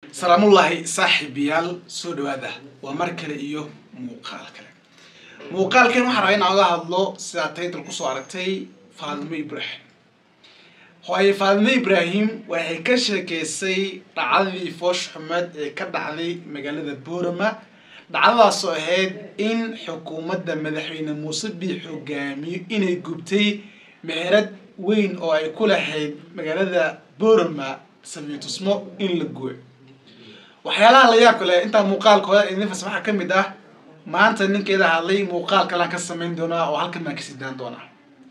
salaamullaahi saaxiibayaal soo dhawaada waa mar kale iyo muuqaal kale muuqaalkan waxaan rabaa inaan oga hadlo sidaa taytal kusoo aragtay faadimo ibraahim hooye faadimo ibraahim waxay ka sheekeysay dhacdadii foosh xumeed ee ka dhacday magaalada boorama dhacdadaasoo ahayd in xukuumadda madaxweyne muuse biix hogaamiyo inay gubtay meherad weyn oo ay ku lahayd magaalada boorama sabiitusmo in la guo waxyaalaha la yaabka leh intaa muuqaalkooda idinfas waxaa ka mid ah maanta ninkeeda hadlay muuqaal kalaan ka samayn doonaa oo halkan baan ka sidaan doonaa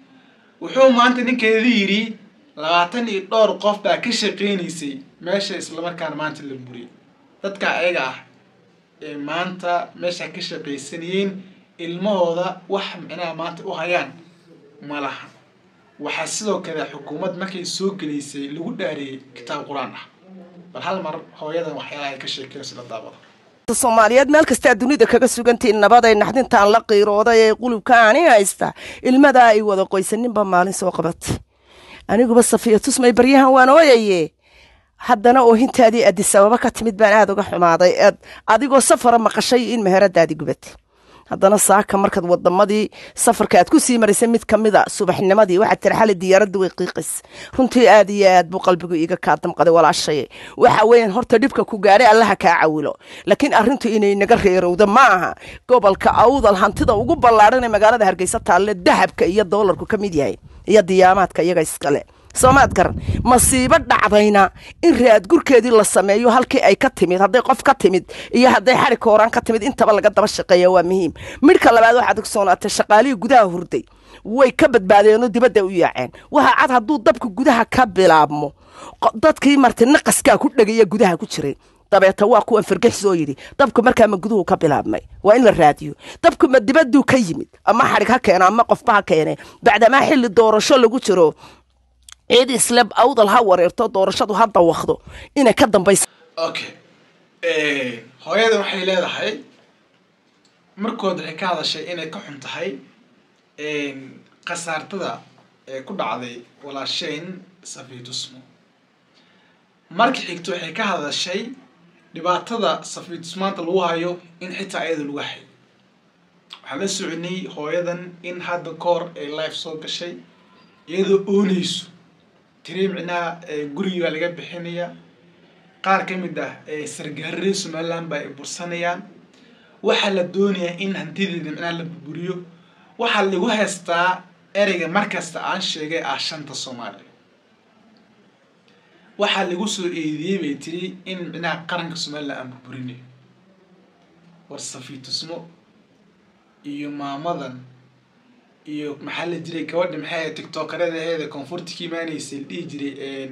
wuxuu maanta ninkeeda yidhi labaatan iyo dhowr qof baa ka shaqeynaysay meesha islamarkaana maanta la buriyay dadka ayaga ah ee maanta meesha ka shaqaysanayeen ilmahooda wax micnaha maanta u hayaan ma laha waxaa sidoo kale xukuumad markay soo gelaysay lagu dhaariyey kitaab qur-aan ah bal hal mar hooyadan waxyaalaha ay ka sheekeyso la daabado soomaaliyeed meel kastaa dunida kaga sugantiin nabaday naxdintaan la qiirooday ee qulubka ani haysta ilmadaa ay wada qoysaninba maalin soo qabatay aniguba safiya tusmay baryahan waan ooyaye haddana oohintaadii adisababa ka timid baan aada uga xumaaday eed adigoo safara maqashay in meheradaadii gubatay haddana saaka markaad wadamadii safarka aad ku sii maraysay mid kamida subaxnimadii waxaad tiri xali diyaaradda way qiiqays runtii aad iyo aad buu qalbigu iiga kaa damqaday walaashaye waxa weeyaan horta dhibka ku gaadhay allaha kaa cawilo laakiin arrintu inay naga reerowdo ma aha gobolka awdal hantida ugu ballaadhan ee magaalada hargeysa taalle dahabka iyo doolarku ka mid yahay iyo diyaamaadka iyaga iskale soomaad garan masiibo dhacdayna in raadgurkeedii la sameeyo halkii ay ka timid hadday qof ka timid iyo hadday xari kooraan ka timid intaba laga daba shaqeeya waa muhiim midhka labaad waxaad ogsoonaatay shaqaalihii gudaha hurday way ka badbaadeenoo dibadda u yaaceen waxa cad hadduu dabka gudaha ka bilaabmo dadkii martay naqaskaa ku dhegaya gudaha ku jiray dabeeta waa kuwan fargexis oo yidhi dabku markaama guduhu ka bilaabmay waa in la raadiyo dabku ma dibaduu ka yimid ama xadhig ha keeno ama qofba ha keene bacdamaa xilli doorasho lagu jiro ciid isleb awdal ha wareerto doorashadu ha dawaqdo inay ka dambaysa okay hooyadan waxay leedahay markood waxay ka hadashay inay ka xun tahay khasaartada ee ku dhacday walaasheyn safiitusmo marka xigto waxay ka hadashay dhibaatada safiitusmaanta lagu hayo in xitaa ayada lagu hayo waxaan la soconay hooyadan in hadda kahor ay life soo gashay iyadoo oonayso tiri micnaha gurigii baa laga bixinaya qaar ka mid ah sargaararee somaliland baa ay bursanayaan waxaa la doonayaa in hantideeda micnaha la burburiyo waxaa lagu haystaa ereyga markasta aan sheegay ah shanta soomaaliya waxaa lagu soo eediyey bay tiri in micnaha qaranka somaliland aan burburinayo war safiitusmo iyo maamadan iyo maxaa la jiray gabadha maxay tiktokaradaheeda koonfurta ka imaanaysay la dhihi jiray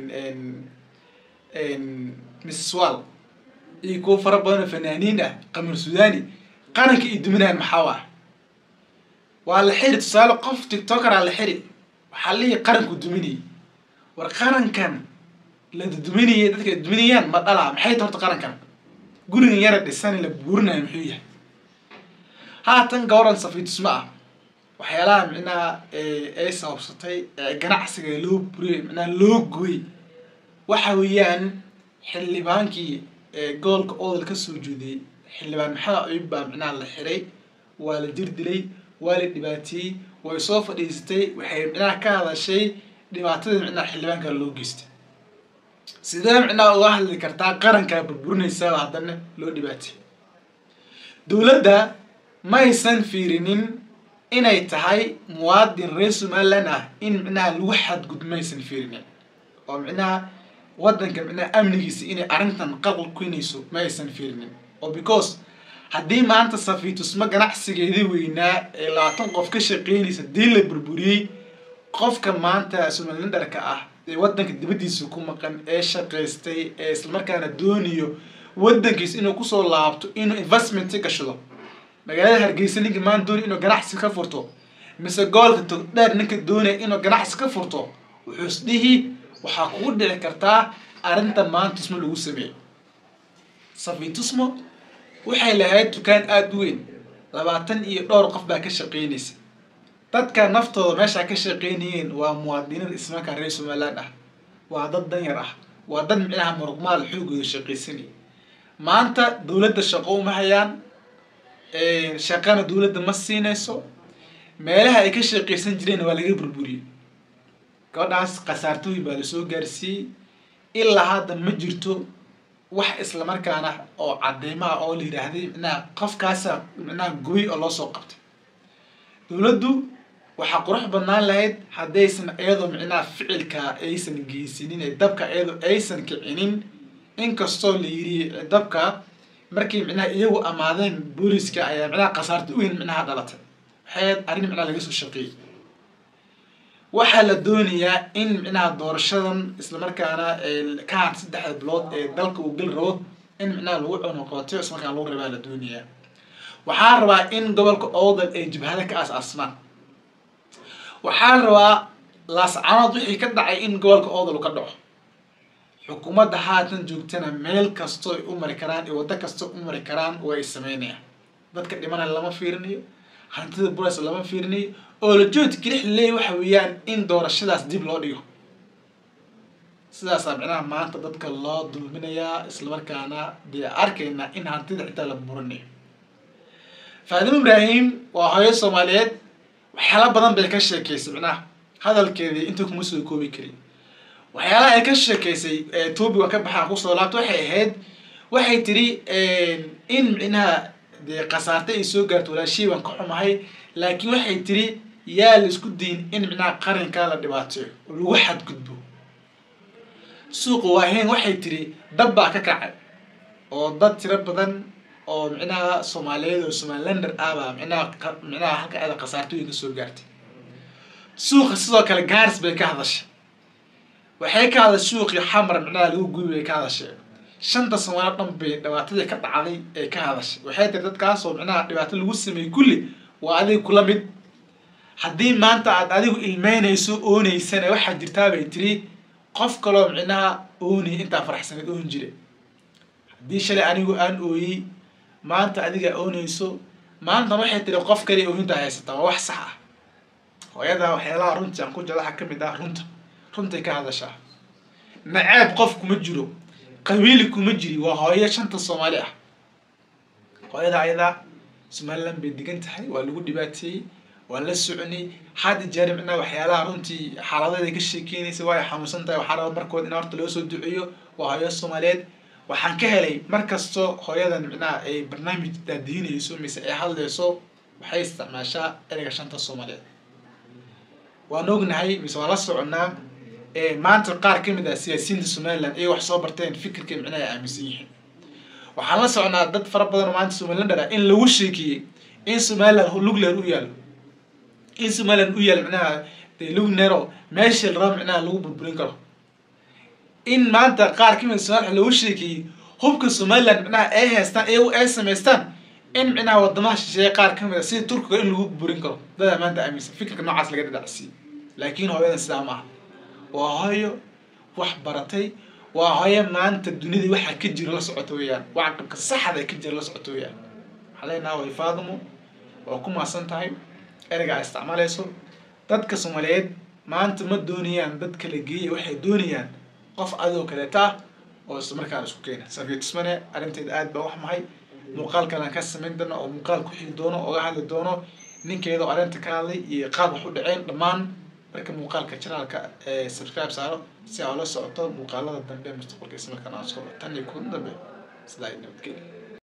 mrs wall iyo kuwo fara badanoo fanaaniin ah qamar suudani qaranka iyo duminaan maxaa ah waa la xiri tusaale qof tiktokeraa la xiri waxaa lihi qaranku duminayay war qarankan la duminayay dadka ay duminayaan ma dhalaa maxay ta horta qarankan gurigan yara dhisan la buurinayo muxuu yahay haatan gabaran safiitusma ah waxyaalaha micnaha ay sababsatay ganacsiga loo buriyay micnaha loo gooyey waxa weeyaan xildhibaankii gobolka odol ka soo jeediyey xildhibaan maxamed ayub baa micnaha la xiray waa la jir dilay waa la dhibaateeyey way soo fadhiisatay waxay micnaha ka hadashay dhibaatada micnaha xildhibaanka loo geystay sidee micnaha uga hadli kartaa qarankaa burburinaysaa haddana loo dhibaateeyey dowladda ma aysan fiirinin inay tahay muwaadin reer somaliland ah in micnaha lagu xadgudmaysan fiirinin oo micnaha waddanka micnaha amnigiisa inay arrintan qalqal keenayso ma aysan fiirinin oo because haddii maanta safiitusmo ganacsigeedii weynaa ee labaatan qof ka shaqeynaysa dii la burburiyey qofka maanta somalilandarka ah ee waddanka dibaddiisa ku maqan ee shaqaystay ee islamarkaana doonayo waddankiisa inuu kusoo laabto inuu investment gashado magaalada hargeysa ninka maan doonay inuu ganacsi ka furto mise goolka togdheer ninka doonaya inuu ganacsi ka furto wuxuu isdhihi waxaa kugu dhici kartaa arrinta maantusmo lagu sameeyey safiitusmo waxay lahayd dukaan aada u weyn labaatan iyo dhowr qof baa ka shaqeynaysa dadka naftooda meeshaa ka shaqeynayeen waa muwaadiniin ismarkaa reer somaliland ah waa dad danyar ah waa dad micnaha muruqmaal xoogooda shaqaysanaya maanta dowladda shaqo uma hayaan shaqana dowladda ma siinayso meelaha ay ka shaqaysan jireen waa laga burburiyey gabadhaas khasaartooyin baa lasoo gaarsiiyey ilaa hadda ma jirto wax islamarkaana oo cadeymo ah oo la yidhaahday micnaha qofkaasa micnaha goy oo loo soo qabtay dowladdu waxaa qurux badnaan lahayd haddaysan iyadoo micnaha ficilka aysan geysinin ee dabka iyadoo aysan kicinin inkastoo la yiri dabka markii micnaha iyagu amaadeen booliska ayaa micnaha khasaarta uweyn micnaha dhalatay waxay arrin micnaha laga soo shaqeeyey waxaa la doonayaa in micnaha doorashadan islamarkaana ka had saddexda bilood ee dalka uu geli rabo in micnaha lagu cunuqooto islamarkaana lagu rabaa la doonayaa waxaa rabaa in gobolka oodal ay jibhada ka aas-aasmaan waxaa rabaa laascanood wixii ka dhacay in gobolka oodal ka dhaco xukuumadda haatan joogtana meel kastoo ay u mari karaan iyo waddo kastoo u mari karaan way sameynayaan dadka dhimanaya lama fiirinayo hantida buras lama fiirinayo oo lajood kelix leey waxa weeyaan in doorashadaas dib loo dhigo sidaasaa micnaha maanta dadka loo dulminayaa islamarkaana dee arkayna in hantida xitaa la burinayo faadimo ibraahim waa hooyo soomaaliyeed waxyaala badan bay ka sheekeysay micnaha hadalkeedii inta kuma soo koobi karin waxyaalaha ay ka sheekeysay topiga ka baxaan kusoo laabta waxay ahayd waxay tiri in micnaha dee khasaarte ay soo gaarto walaashii baan ka xumahay laakiin waxay tiri yaa la isku dayin in micnaha qarankaa la dhibaateeyo oo lagu xadgudbo suuqa waahayn waxay tiri dab baa ka kacay oo dad tiro badan oo micnaha soomaaliyeed oo somalilander ah baa micnaha micnaha halka aada khasaartooyin ka soo gaartay suuqa sidoo kale gaaris bay ka hadashay waxay ka hadashay suuqii xamar micnaha lagu gubi bay ka hadashay shanta soomaaliya dhan bay dhibaatadii ka dhacday ee ka hadashay waxay tiri dadkaasoo micnaha dhibaato lagu sameeyey kulli waa adiga kula mid haddii maanta aad adigu ilmeynayso ooneysana waxaa jirtaa bay tiri qof kaloo micnaha oonay intaa faraxsaneed oon jire haddii shalay anigu aan ooyey maanta adiga oonayso maantan waxay tiri qof kale oohintaa haysataa waa wax sax ah hooyadaa waxyaalaha runtii aan ku jecla waxaa kamid ah runta runtay ka hadashaa naceeb qof kuma jiro qabiili kuma jiri waa hooyo shanta soomaali ah hooyada ayadaa somaliland bay degan tahay waa lagu dhibaateeyey waa la soconay had jeer micnaha waxyaalaha runtii xaaladeeda ka sheekeynaysa waa ay xanuunsan tahay waxaa raba markood in horta loo soo duceeyo waa hooyo soomaaliyeed waxaan ka helay mar kastoo hooyadan micnaha ay barnaamij daadiinayso mise ay hadlayso waxay isticmaashaa ereyga shanta soomaaliyeed waan ognahay mise waan la soconaa maanta qaar ka mid ah siyaasiyiinta somaliland ay wax soo barteen fikirka micnaha ay aaminsan yihiin waxaan la soconaa dad fara badan oo maanta somalilander ah in lagu sheekiyey in somaliland lugleer u yaalo in somaliland u yaalo micnaha dee lugnero meesha la rabo micnaha lagu burburin karo in maanta qaar ka mid somaliland lagu sheekiyey hubka somaliland micnaha ay haystaan iyagu ay samaystaan in micnaha wadamaha shisheeye qaar ka mid a sida turkiga in lagu burburin karo dadaa maanta aaminsan fikirka noocaas laga dhadhacsiiyey laakiin hooyadan sidaa ma aha waa hooyo wax baratay waa hooyo maanta dunida waxaa ka jira la socoto weeyaan wacqabka saxda ka jira la socoto weeyaan waxaa leenaha way faadimo waa ku maasan tahay ereyga a isticmaalayso dadka soomaaliyeed maanta ma doonayaan dad kala geeya waxay doonayaan qof adoo kaleeta ah oo isla markaan isku keena safiya tusmane arrinteeda aad baa wax mahay muuqaal kalaan ka samayn doono oo muuqaal ku xigi doono oga hadli doono ninkeedoo arrinta ka hadlay iyo qaab wax u dhaceen dhammaan marka muuqaalka janaalka ee subscribe saaro si aa la socoto muuqaalada dambe mustaqbalka isla markaan aan soo tan iyo kuwan dambe sidaa nabadgelya